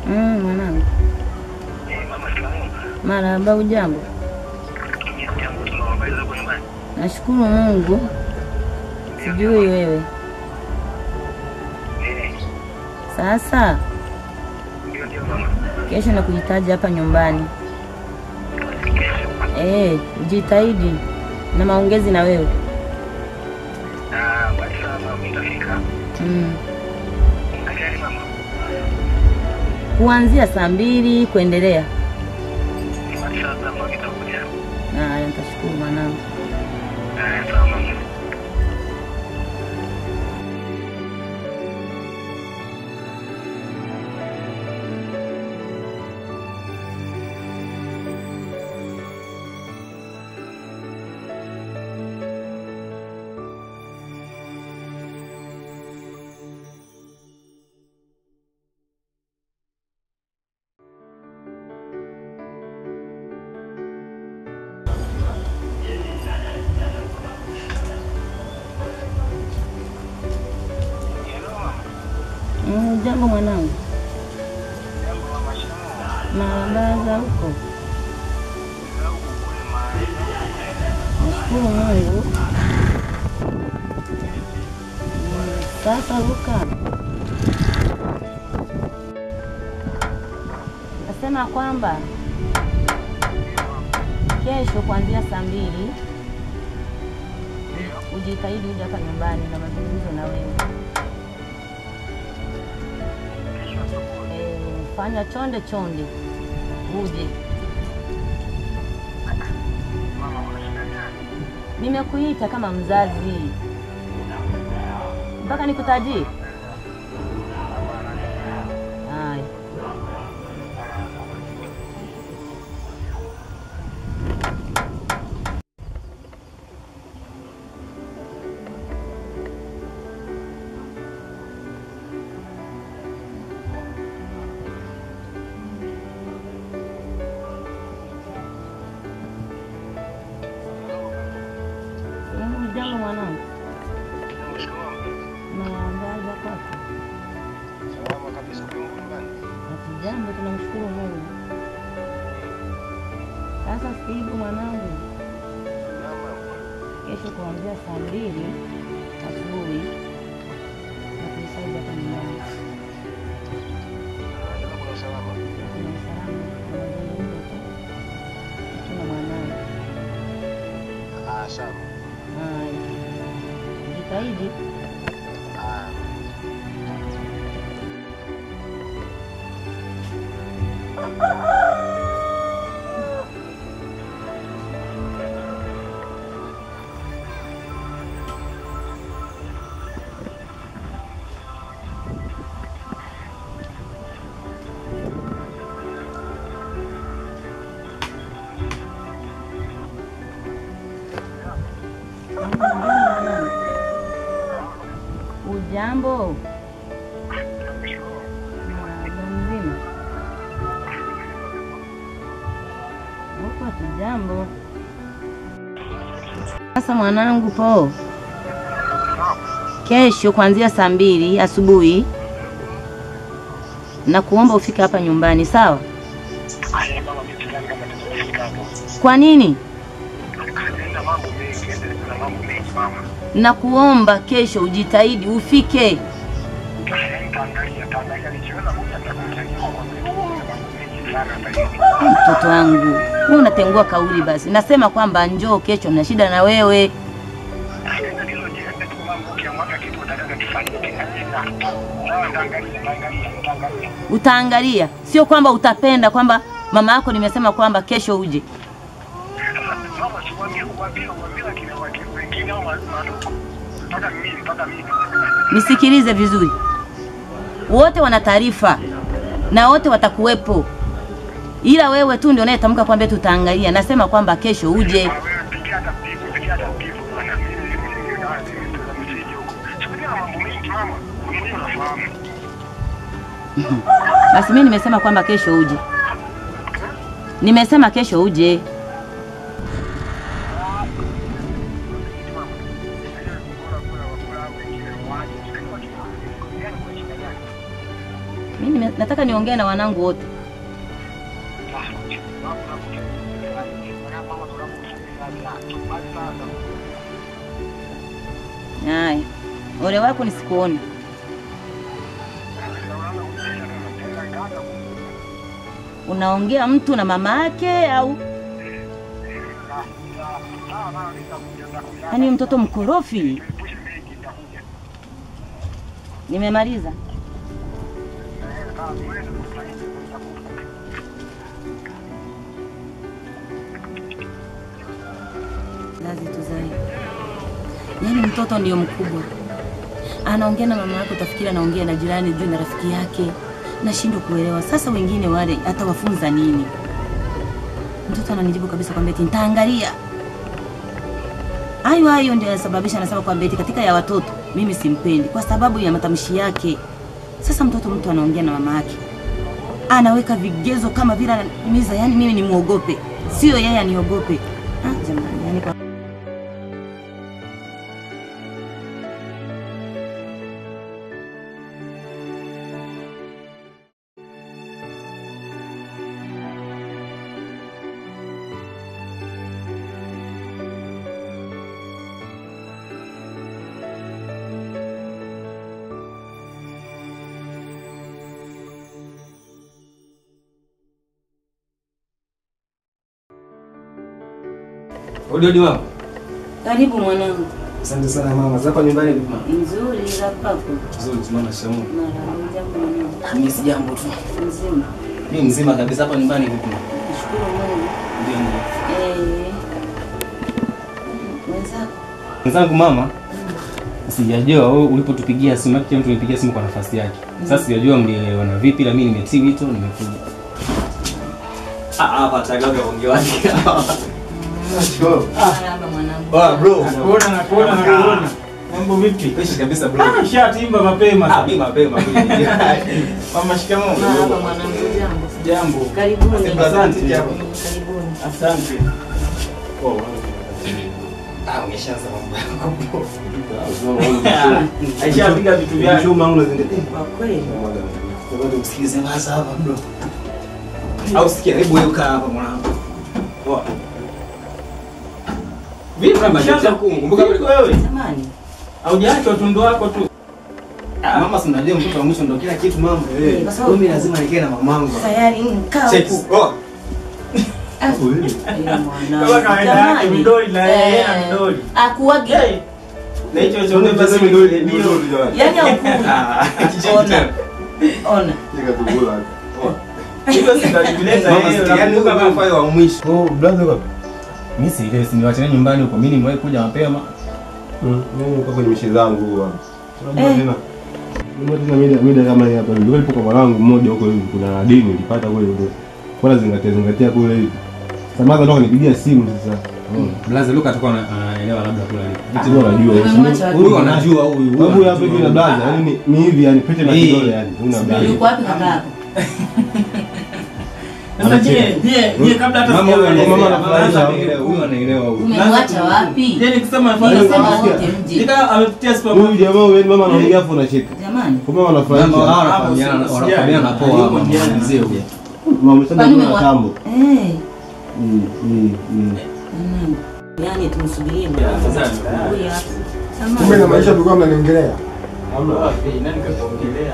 Mm, mwanangu. Marahaba, ujambo? Nashukuru Mungu. Sijui wewe. Sasa kesho nakuhitaji hapa nyumbani. Eh, jitahidi na maongezi na wewe. Mm. Kuanzia saa mbili kuendelea. Haya, nitashukuru mwanangu. Mm, jambo mwanangu. Maandaza huko. Nashukuru Mungu. Mm, Sasa Luka, nasema kwamba kesho kuanzia saa mbili ujitahidi uje hapa nyumbani na mazungumzo na wewe. Eh, fanya chonde chonde uje. Nimekuita kama mzazi mpaka nikutajie. Haya. Mm, Jambo mwanangu, naandaza kwako. Hatujambo, tunamshukuru Mungu. Sasa sikivu mwanangu, kesho kuanzia saa mbili asubuhi nakuhitaji hapa nyumbani. Kuna usalama na mazungumzo tu tuna mwanangu. Haya, jitahidi. Ujambo Marahaba, mzima huko? Hatujambo. Sasa mwanangu, po kesho kuanzia saa mbili asubuhi na kuomba ufike hapa nyumbani, sawa? Kwa nini? na kuomba kesho ujitahidi ufike. Mtoto wangu, wewe unatengua kauli basi. Nasema kwamba njoo kesho, na shida na wewe. Utaangalia, sio kwamba utapenda kwamba mama yako nimesema kwamba kesho uje. Nisikilize vizuri, wote wana taarifa na wote watakuwepo, ila wewe tu ndio unayetamka kwamba tutaangalia. Nasema kwamba kesho uje. Basi mimi nimesema kwamba kesho uje, nimesema kesho uje. Mimi nime- nataka niongee na wanangu wote. Haya, ole wako nisikuone. Unaongea mtu na mama yake au? Yaani mtoto mkorofi. Nimemaliza. Lazi tuzae. Yaani mtoto ndio mkubwa, anaongea na mama yake, utafikiri anaongea na jirani juu na rafiki yake. Nashindwa kuelewa. Sasa wengine wale atawafunza nini? Mtoto ananijibu kabisa kwamba eti nitaangalia. Hayo hayo ndio yanasababisha anasema kwamba eti katika ya watoto mimi simpendi kwa sababu ya matamshi yake. Sasa mtoto mtu anaongea na mama yake, anaweka vigezo kama vile ananiumiza, yani mimi nimwogope, sio yeye aniogope. Ah, jamani, yani kwa Odi odi mama. karibu mwanangu. Asante sana mama. Zapa nyumbani vipi mama? Nzuri za kwako. Nzuri tu mama shamu. Mara jambo mwanangu. Mimi si jambo tu. Nzima. Mimi mzima kabisa hapa nyumbani vipi mama? Nashukuru Mungu. Ndio ndio. Eh. Wenzako. Mwenzangu mama. Sijajua wewe ulipotupigia simu, maana kila mtu nipigia simu kwa nafasi yake. Sasa sijajua mlielewana vipi la mimi nimetii wito nimekuja. Ah hapa tagaga ongewaje. Marahaba mwanangu. Ah bro. Nakuona, nakuona, nakuona. Mambo vipi? Fresh kabisa bro. Ah, shatimba Ah mapema. mimi mapema kweli. Mama shikamoo. Marahaba mwanangu, jambo. Jambo. Karibuni. Asante. Karibuni. Asante. Ah umeshaanza mambo yako. Aishapiga vitu vyake. Kwa kweli. Ngoja usikilize basi hapa bro. Au sikia, hebu wewe kaa hapa mwanangu. Poa. Vipi Kama mshaanza ndio kumbuka Vipi wewe? Jamani. Haujaacha utundu wako tu. Mama si unajua mtoto wa mwisho ndio kila kitu mama. Eh, kwa sababu- Mimi lazima nikae na mamangu. Tayari mkaa Check. huku. Oh. Ah, eh, mwanangu. Kama kawaida yake, Jamani. midoli na yeye na Eh, midoli. Akuagi. Hey. Na hicho cha mbeba simu ndio ndio. Yaani haukui. Ah, Ona. Ona. Hivyo si ndio alivileta Mama yeye. si yani huko kama mfano wa mwisho. Oh, brother wapi? Mimi si ile niwache nyumbani huko. Mimi nimewahi kuja mapema. Mm, mimi niko kwenye mishe zangu hapa. Unajua Eh. tena. Unajua tena mida mida kama hii hapa. Ndio nilipo kwa mwanangu mmoja huko hivi kuna dini nilipata kule kule. Bora zingatia zingatia kule hivi. Samaza ndo kanipigia simu sasa. Unaona? Blaza Luka atakuwa ana- anaelewa labda kula Vitu bora najua. Umemwacha wapi? Huyu anajua huyu. Huyu huyu hapa hivi na blaza, yani ni- ni hivi yani pete na Eh. kidole yani. Una blaza. Yuko wapi kaka yako? Sasa je, je, je kabla hata Mama huyu sijaeleza, anaelewa. mama Mama anaanza anaelewa. Huyu anaelewa huyu. Umemwacha wapi? Je, nikisema Nilisema mfano wote mje. Nika amepitia Huyu supermarket. jamaa huyu yani mama anaongea afu unacheka. Jamani. Kwa mama Mama anafurahisha. hao wanafahamiana wanafahamiana na poa hapa mzee huyu. Mama sana Kwani kuna umewa- tambo. Eh. Mm, mm, mm. Mwanangu. Yaani tumsubirie Ya, mwanangu. afadhali. Huyu hapa. Kumbe na Jamani. maisha tulikuwa mnaniongelea. Hamna. Wapi? Nani kataongelea?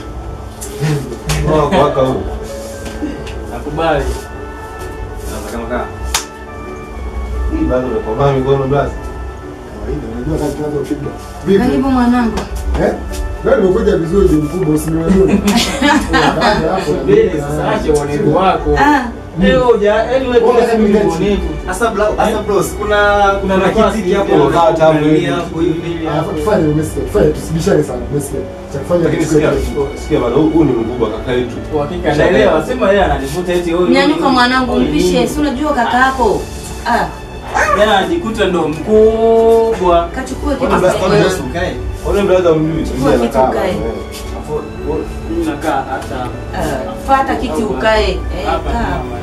Wako wako huyu. Nakubali. Kama kama. Hii bado unakomaa mikono blaza. Kawaida, unajua kazi tunazopiga. Vipi? Karibu mwanangu. Eh? Leo nimekuja vizuri ni mkubwa usinielewe. Kaja hapo. Subiri sasa acha uonevu wako. Ah. Leo ja, yaani wewe Wewe kila siku ni unasema uonevu. Asa bro, asa bros, kuna Kuna kuna nafasi kitiki hapo hapo, unakaa tamu hivi. hivi hapo hivi. Alafu tufanye umesikia. Tufanye tusibishane sana. Umesikia. Cha kufanya Lakini ni sikia, kusikia. sikia bado huu ni mkubwa kaka yetu. Kwa hakika naelewa, sema yeye ananivuta eti huyu. Nyanyuka mwanangu, huyu mpishe. nini. Si unajua kaka yako. Ah, Yeye anajikuta ndo mkubwa. kachukue kitu Ona basi, ona cha basi ukae. Wale brother umjui, Chukua sisi kitu anakaa. ukae. eh. Afu mimi nakaa hata Ah, Fata kiti ukae. Eh, hapa kaa. mama.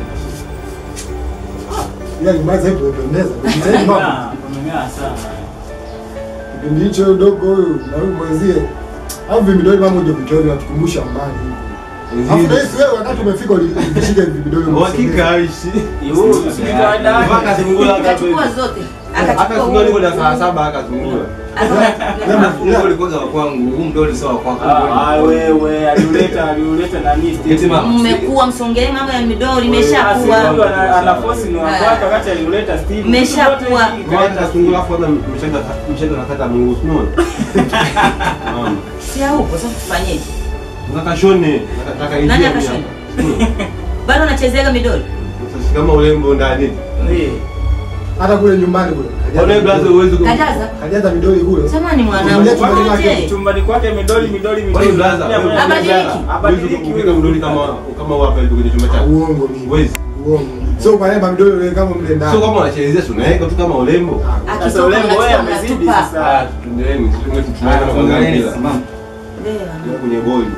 Yaani maza hivi umependeza. Jitahidi mama. Ng'aa, umeng'aa sana. Kipindi hicho dogo huyu na huyu mwenzie. Au vimidoli mama uje kutoa natukumbusha mbali hivi. Alafu na hisi wewe wakati umefika ulishika hivi vidole Uhakika aishi. Yu, sijui kawaida. Mpaka zungula hata Akachukua zote. hata zungula niko na saa saba akazungula. Aka- Huu ulikuwa wa kwangu, huu mdoli sio wa kwako. Ah, ah, wewe aliuleta aliuleta nani Eti mama. Mmekuwa msongee mambo ya midori Huyu imeshakuwa. ana- ana force ni wa kwake wakati aliuleta Steve. Mmeshakuwa. Zote hii Kwanza zungula afu hata mshaga mshaga nakata Mungu unaona? Mama. Si huko sasa tufanyeje? Nataka shone, nataka ingia. Nani akashone? Bado unachezeaga midori? Sasa kama urembo ndani. Eh. hata kule nyumbani kule. Ona blaza uwezi ku. Kajaza. Hajaza vidole kule. Samani mwanangu. Tumelia chumbani Mwache. kwake. chumbani kwake midoli midoli Kwani midoli blaza, Pia mwenye- Abadiliki. Uwezi Abadiliki kupiga mdoli kama kama wapi kwenye chumba chako. Uongo mimi. Uwezi. Uongo. Sio kwa namba vidole ule kama mle ndani. Sio kama unachezea tu unaweka tu kama urembo. Sasa Akitoka urembo wewe unachukua amezidi unatupa. sasa. Ah, tuendelee, tuendelee Ah, tunaenda kwa tuangalieni mpira. sasa, mama. Ndio. kwenye boli.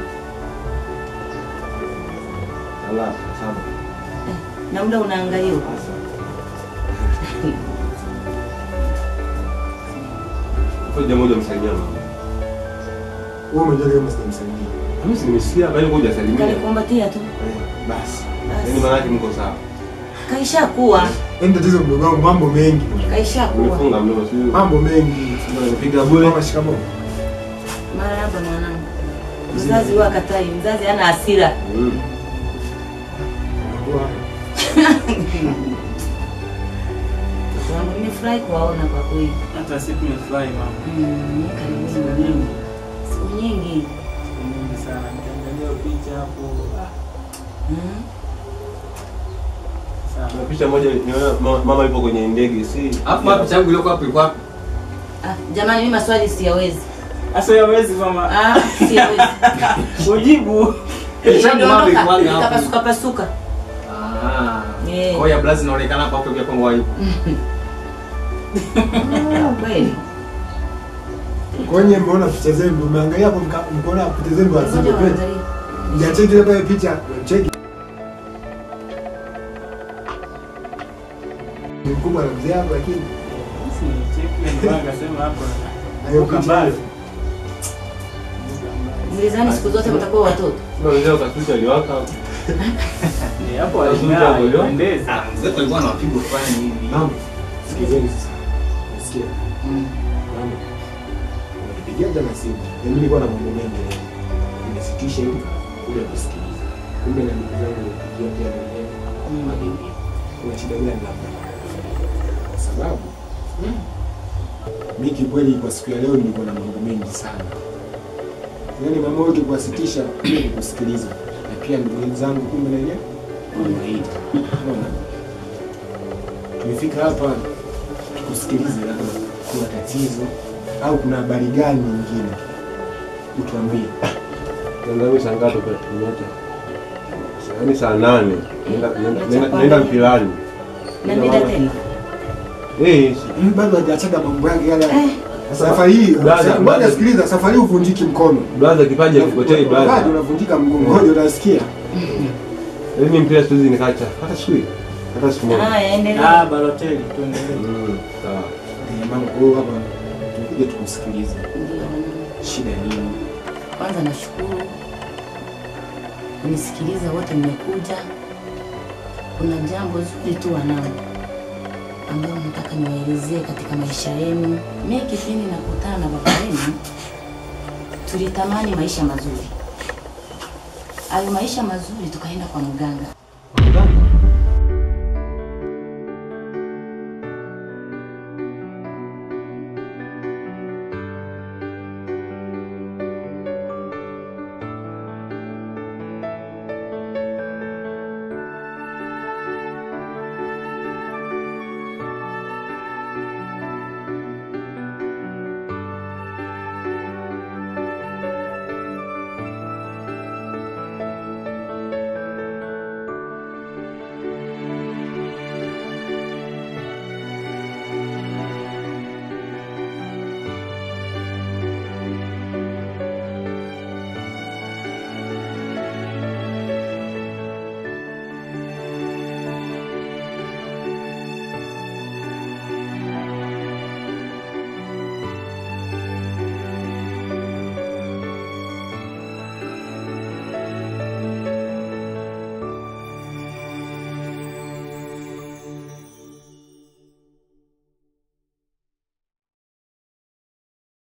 Ala, saba. Na muda unaangaliwa. Kwa jambo moja msalimia mama. Wewe umejua kama sitamsaidia. Mimi si nimesikia bali ngoja salimia. Kanikumbatia tu. Eh, Basi. Basi. Yaani maana yake mko sawa. Kaishakuwa. Yaani tatizo mdogo wangu mambo mengi. Kaishakuwa. Umefunga mdomo sio? Mambo mengi. Unapiga bure. Mama shikamoo. Marahaba mwanangu. Mzazi huwa akatai, mzazi hana hasira. Mm. Wangu nimefurahi kuwaona kwa kweli. Hata sisi tumefurahi mama. Mm, karibuni mwanangu. Siku nyingi. Siku nyingi sana. Nikiangalia picha hapo. ah, Mm. sawa. Kuna picha moja niona ma- mama yupo kwenye ndege si. Alafu wapi changu ilikuwa hapo ilikuwa wapi? Ah, jamani mimi maswali siyawezi. Sasa hawezi mama. Ah, siyawezi. Ujibu. Changu mama ilikuwa hapo. Kapasuka pasuka. Ah. Eh. Kwa hiyo blazi inaonekana hapa kwa kwangu hapo. Kweli. Kwenye mmeona picha zenu, umeangalia hapo mka- mkaona picha zenu Ngoja hazipo pete. waangalie. Mjacheki ile pale picha, cheki. Ni mkubwa na mzee hapo lakini Basi cheki ndio akasema hapo. hayo Uka picha. mbali. Mlizani siku zote mtakuwa watoto. Ndio ndio kasucha aliwaka. Eh, hapo Wazungu aling'aa, hapo, ndio? alipendeza. Ah, mzee alikuwa na mapigo fulani hivi. Mama, sikizeni sasa. Nasikia. Mama. Unapigia jana simu. Na mimi nilikuwa na mambo mengi. leo. Nimesitisha hivi kuja kusikiliza. Kumbe na ndugu zangu nilipigia pia mwenyewe. Mabibi. Kuna shida gani labda? Kwa sababu mimi kikweli kwa siku ya leo nilikuwa na mambo mengi sana. Yaani mama wetu kuwasitisha ili kusikiliza. Na pia ndugu zangu kumbe na yeye wanaita. Unaona? Tumefika hapa tukusikilize, labda kuna tatizo au kuna habari gani nyingine, utuambie. Ndio mimi saa ngapi kwa tumeacha? Yaani saa nane. Naenda naenda- naenda Chapa naenda nne. mpilani. Na nenda tena. Eh, Mimi bado hajachaga mambo yake yale. Eh. Safari hii Brother, ngoja brother. sikiliza, safari hii uvunjiki mkono. blaza kipaji akipotei Wakati blaza. unavunjika mguu, ngoja utasikia. Yaani mpira siwezi nikacha hata siku hii. Hata siku moja. Haya, endelea. Ah, Balotelli tuendelee. Mm, sawa. Eh, Mama, kwa hiyo hapa tukuje tukusikilize. Ndio. Shida nini? Kwanza nashukuru unisikiliza wote, mmekuja. Kuna jambo zuri tu wanangu, ambayo nataka niwaelezee katika maisha yenu. Mimi kipindi nakutana na baba yenu, tulitamani maisha mazuri. Hayo maisha mazuri tukaenda kwa mganga. Mganga?